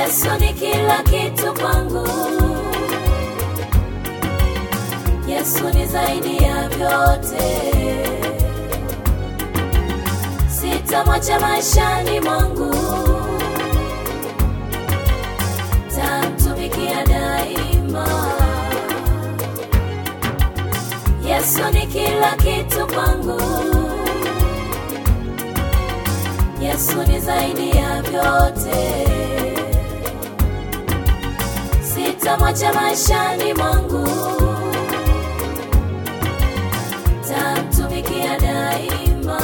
Yesu ni kila kitu kwangu. Yesu ni zaidi ya vyote. Sitamwacha maishani mwangu, tamtumikia daima. Yesu ni kila kitu kwangu. Yesu ni zaidi ya vyote. Sitamwacha maishani mwangu, tamtumikia daima.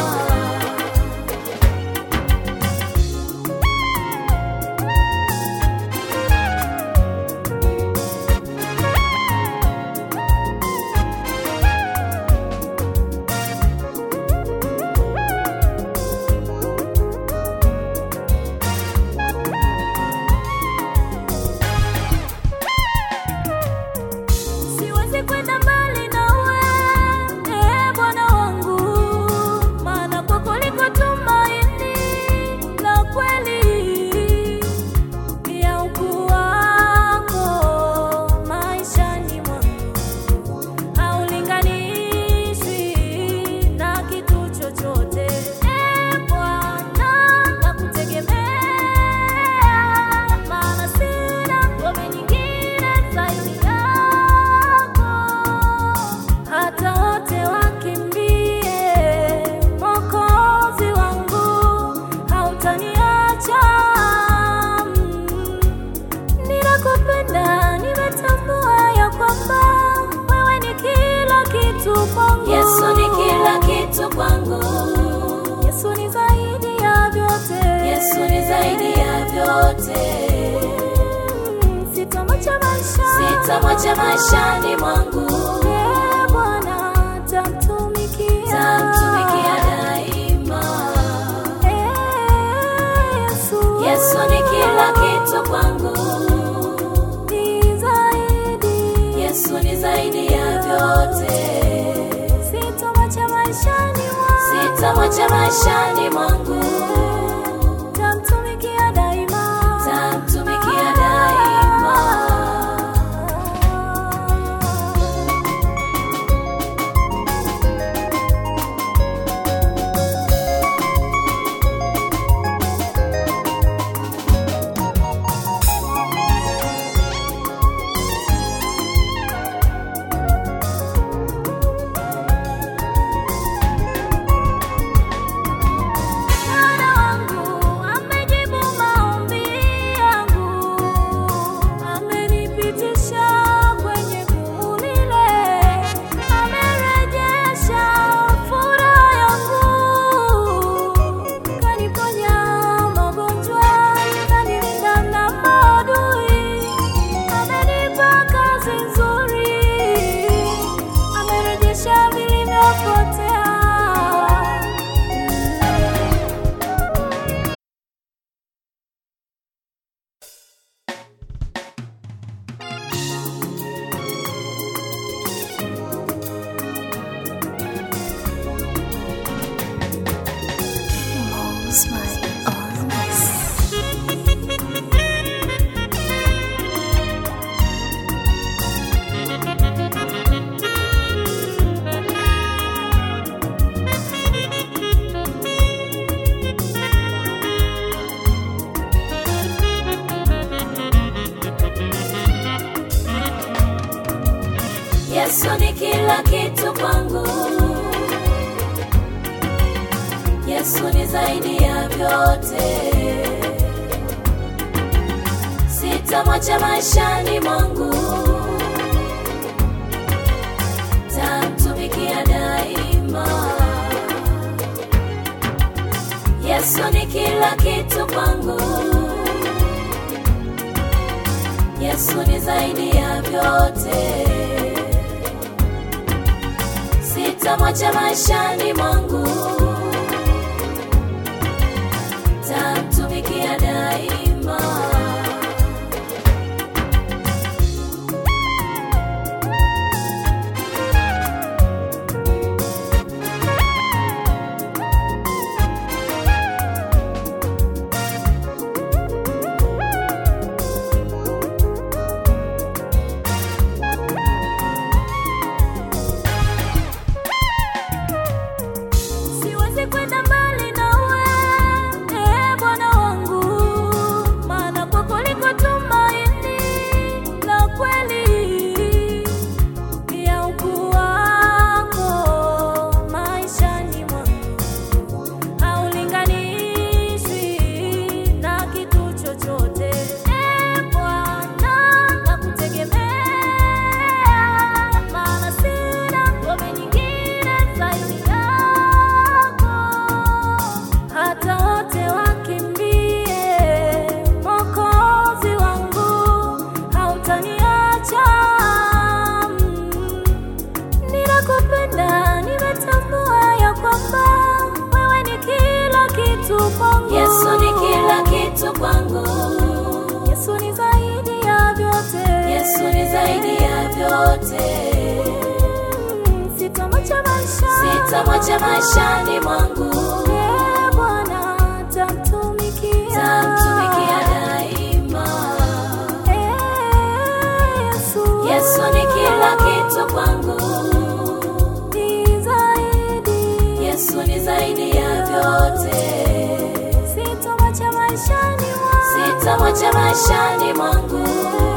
Siwezi kwenda mbali nawe, ee Bwana wangu, maana kwako liko tumaini la kweli ya ukuu wako maishani mwangu haulinganishwi na kitu chochote. Ee Bwana, nakutegemea, maana sina ngome nyingine zaidi yako. Hata wote wakimbie, Mwokozi wangu, hautaniacha. Mm. Ninakupenda, nimetambua ya kwamba wewe ni kila kitu kwangu. Yesu ni kila kitu kwangu. Yesu ni zaidi ya vyote. Yesu ni zaidi ya vyote. Sitamwacha maisha, sitamwacha maishani mwangu. Ee Bwana, tamtumikia, tamtumikia daima. Ee Yesu, Yesu ni kila kitu kwangu. Ni zaidi, Yesu ni zaidi ya vyote. Sitamwacha maishani mwangu, sitamwacha maishani mwangu. Tamtumikia daima, tamtumikia daima. Bwana wangu amejibu maombi yangu, amenipitisha kwenye gumu lile, amerejesha furaha yangu, kaniponya magonjwa, kanilinda na maadui, amenipa kazi nzuri, amerejesha vilivyopotea. Yesu ni kila kitu kwangu. Yesu ni zaidi ya vyote. Sitamwacha maishani mwangu, tamtumikia daima. Yesu ni kila kitu kwangu. Yesu ni zaidi ya vyote. Sitamwacha maishani mwangu, tamtumikia daima. kwangu. Yesu ni zaidi ya vyote. Yesu ni zaidi ya vyote. Sitamwacha maisha. Sitamwacha maishani mwangu, Ee Bwana, tamtumikia. tamtumikia daima. Ee Yesu. Yesu ni kila kitu kwangu. Ni zaidi. Yesu ni zaidi ya vyote. Sitamwacha maishani mwangu. Sitamwacha maishani mwangu,